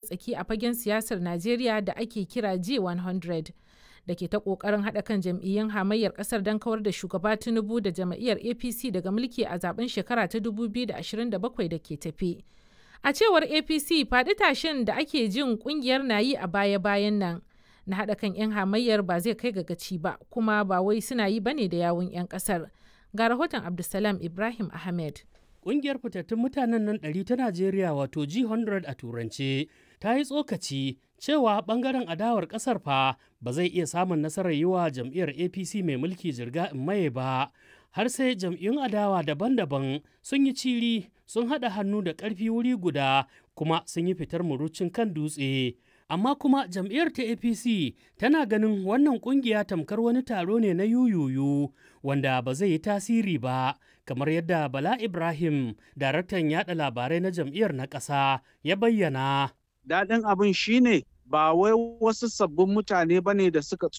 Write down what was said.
tsaki a fagen siyasar Najeriya da ake kira G100 da ke ta ƙoƙarin haɗa kan jam'iyyun hamayyar ƙasar don kawar da shugaba Tinubu da jam'iyyar APC daga mulki a zaben shekara ta 2027 da ke tafe. A cewar APC faɗi tashin da ake jin ƙungiyar na yi a baya-bayan nan na haɗa kan 'yan hamayyar ba zai kai ga gaci ba kuma ba wai suna yi bane da yawun 'yan ƙasar. Ga rahoton Abdulsalam Ibrahim Ahmed. Ƙungiyar fitattun mutanen nan ɗari ta Najeriya wato G100 a turance ta yi tsokaci cewa ɓangaren adawar ƙasar fa ba zai iya samun nasarar yi wa jam'iyyar APC mai mulki jirga in maye ba har sai jam'iyyun adawa daban-daban sun yi ciri sun haɗa hannu da ƙarfi wuri guda kuma sun yi fitar murucin kan dutse. Amma kuma jam'iyyar ta APC tana ganin wannan ƙungiya tamkar wani taro ne na yuyuyu wanda ba zai yi tasiri ba kamar yadda Bala Ibrahim, daraktan yada labarai na jam'iyyar na ƙasa, ya bayyana. Daɗin abin shine ba wai wasu sabbin mutane ba ne da suka